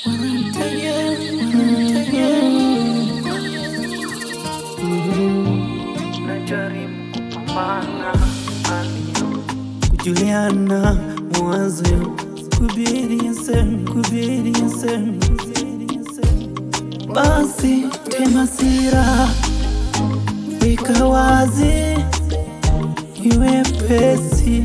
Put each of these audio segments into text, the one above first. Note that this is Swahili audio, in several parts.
Najaribu kupambana hali kujuliana mwanzo kubiri sehemu kubiri sehemu basi tena sira weka wazi iwe pesi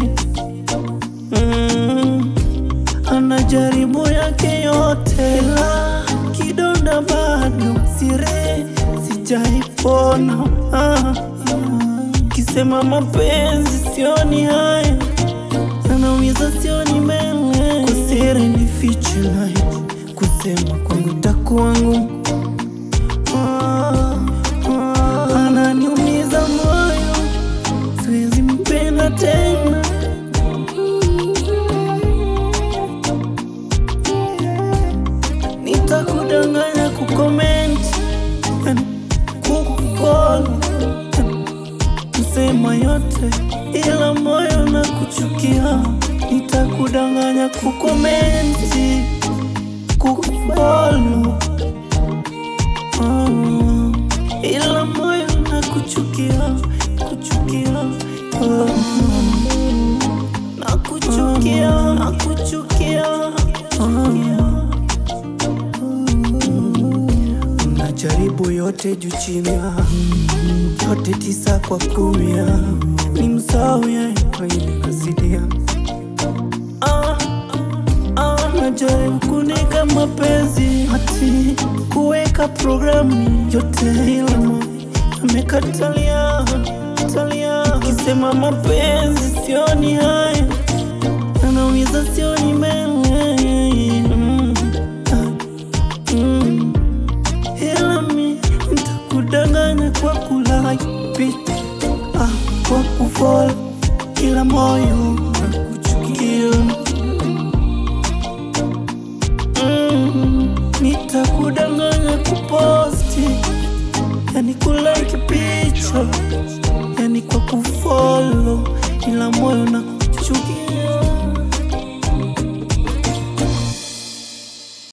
mm. anajaribu yake yote la kidonda bado sire sijaipona ah, ah. kisema mapenzi sioni haya anaumiza sioni mbele kusiri ni fiche naye kusema kwangu takuwa ngumu Ah, ah, ananiumiza moyo siwezi mpenda tena nitakudanganya kukomenti kukufolo kusema yote ila moyo na kuchukia nitakudanganya kukomenti kukufolo oh, ila moyo na kuchukia kuchukia oh, na kuchukia na kuchukia oh. Najaribu yote juu chini, yote tisa kwa kumi, ni msahau yeye kwenye kasidia. Ah, ah, najaribu kunika mapenzi ati kuweka programu yote, ila moyo amekatalia katalia, kisema mapenzi sioni haya, anaumiza sioni mbele mm. ah, mm. Ila mi nitakudanganya kwa kulaipi ah, kwa kufol ila moyo nakuchukia mm, nitakudanganya kuposti yani kulike picha yani kwa kufolo ila moyo nakuchukia